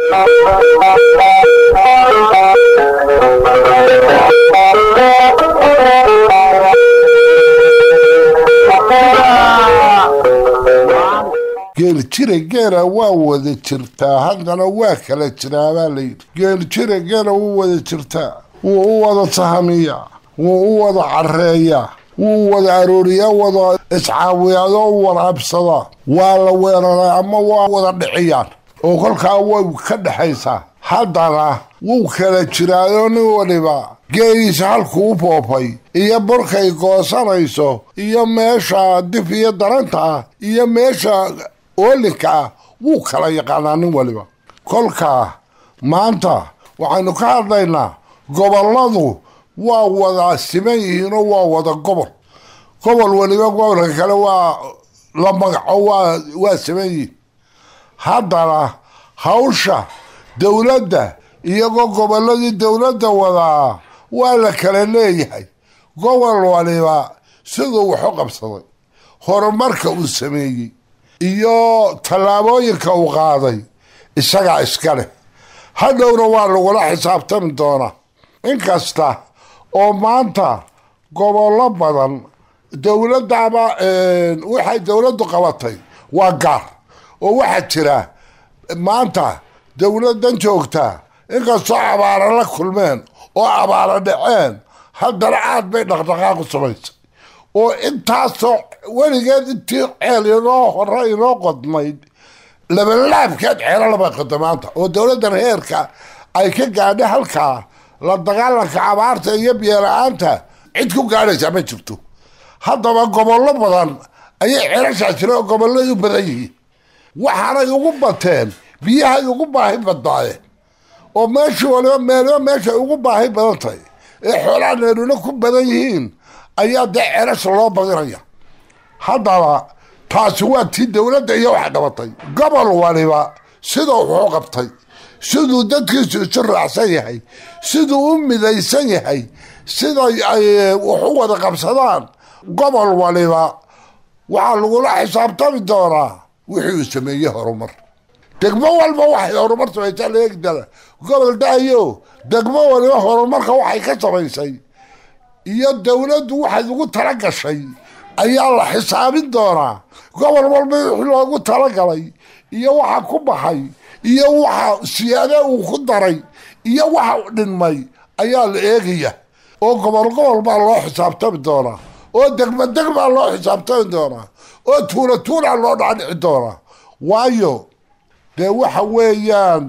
geeljire geela waa wada jirtaa haddana waa kala jiraabaa layidhi geeljire geela wuu wada jirtaa wuu u wada sahamiyaa wuu u wada careeyaa wuu wada arooriyaa wada iscaawiyaadoo u waraabsadaa waa la weeraraa ama waa wada dhiciyaan oo kolkaa way ka dhexaysaa haddana wuu kala jiraayoo nin waliba geeliisa halkuu u boobay iyo burkay goosanayso iyo meesha dif iyo daranta ah iyo meesha oolinka ah wuu kala yaqaanaa nin waliba kolkaa maanta waxaynu ka hadlaynaa gobolladu waa wada siman yihiinoo waa wada gobol gobol waliba gobolka kale waa la magaco waa waa siman yihiin haddana hawsha dowladda iyagoo gobolladii dowladda wadaa waa la kala leeyahay gobol waliba siduu wax u qabsaday horumarka uu sameeyey iyo tallaabooyinka uu qaaday isagaa iska leh hadhowna waa lagula xisaabtami doonaa inkasta oo maanta gobollo badan dowladdaaba waxay dowladdu qabatay waa gaar oo waxaa jira maanta dowladdan joogtaa inkastoo abaara la kulmeen oo abaara dhaceen haddana aad bay dhaqdhaqaaqu samaysay oo intaasoo weligeed intii ceel inoo hore inoo qodmayd labalaabkeed ceelo laba qoda maanta oo dowladdan heerka ay ka gaadha halkaa la dagaalanka abaarta iyo biyola-aanta cid ku gaadhaysaa ma jirto haddaba gobollo badan ayay ceelashaa jira oo gobollay u badan yihiin waxaanay ugu bateen biyahay ugu baahi badnaayeen oo meeshii waliba meeliba meeshay ugu baahi badan tahay ee xoolaha neeruna ku badan yihiin ayaa dee ceelasha loo badinaya haddaba taasi waa tii dowladda iyo wax qabatay gobol waliba siduu wuxuu qabtay siduu dadkiisu isu raacsan yahay siduu u midaysan yahay siday ay wax u wada qabsadaan gobol waliba waxaa lagula xisaabtami doonaa wixii uu sameeyey horumar degmo walba waxay horumar samaysaa la eegi doona gobol dhahayo degmo waliba horumarka waxay ka samaysay iyo dowladdu waxay ugu tala gashay ayaa la xisaabin doonaa gobol walba wixii loogu talagalay iyo waxa ku baxay iyo waxa siyaade uu ku daray iyo waxa dhinmay ayaa la eegaya oo gobol gobol baa loo xisaabtami doonaa oo degmo degmaa loo xisaabtami doonaa oo tuula tuulaa loo dhacdhici doonaa waayo dee waxa weeyaan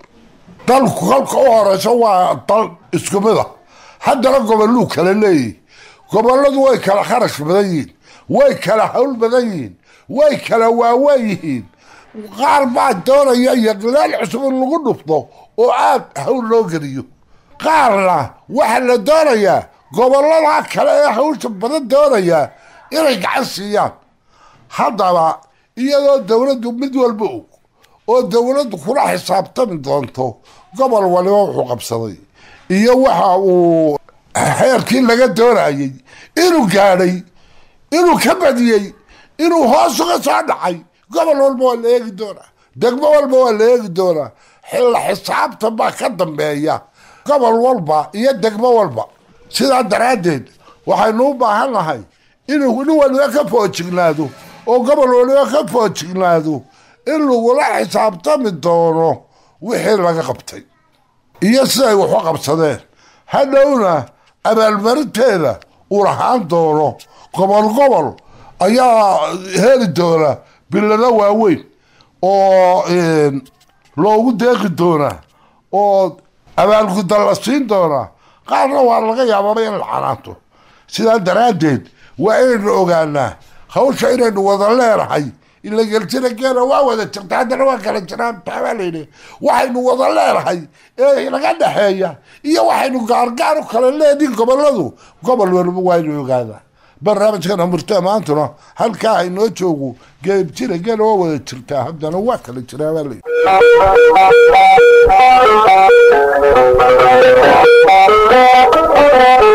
dalku kolka u horeyso waa dal isku mid a haddana gobolluu kala leeyihi gobolladu way kala kharash badan yihiin way kala hawl badan yihiin way kala waaweyn yihiin qaar baa doonaya yaqlaal cusub in lagu dhufto oo aad hawl loo geliyo qaarna waxaa la doonayaa gobollada kale ee hawsha badan doonaya inay gacan siiyaan haddaba iyadoo dowladdu mid walba og oo dowladdu kula xisaabtami doonto gobol waliba wuxuu qabsaday iyo waxa uu xeerkii laga doonayey inuu gaadhay inuu ka badiyey inuu hoos uga soo dhacay gobol walba waa la eegi doonaa degmo walba waa la eegi doonaa xilla xisaabtan baa ka dambeeya gobol walba iyo degmo walba sidaa daraaddeed waxaynu u baahan nahay inuu nin waliba ka foojignaado oo gobol waliba ka foojignaado in lagula xisaabtami doono wixii laga qabtay iyo siday waxu qabsadeen hadhowna abaalmarinteeda uu lahaan doono gobol gobol ayaa heli doona bilado waaweyn oo loogu deeqi doonaa oo abaalgudan la siin doonaa qaarna waa laga yaababa in la canaanto sidaa daraaddeed waa inaynu ogaanaa hawsha inaynu wada leenahay ila geljira geela waa wada jirta haddana waa kala jiraan taabaa layidhi waxaynu wada leenahay ee laga dhexeeya iyo waxaynu gaargaar u kala leediin gobolladu gobol waliba waaynu ogaadaa barnaamijkana murtaa maantuna halkaa haynoo joogo geebjira geela waa wada jirtaa haddana waa kala jiraa baa layidhi Thank you.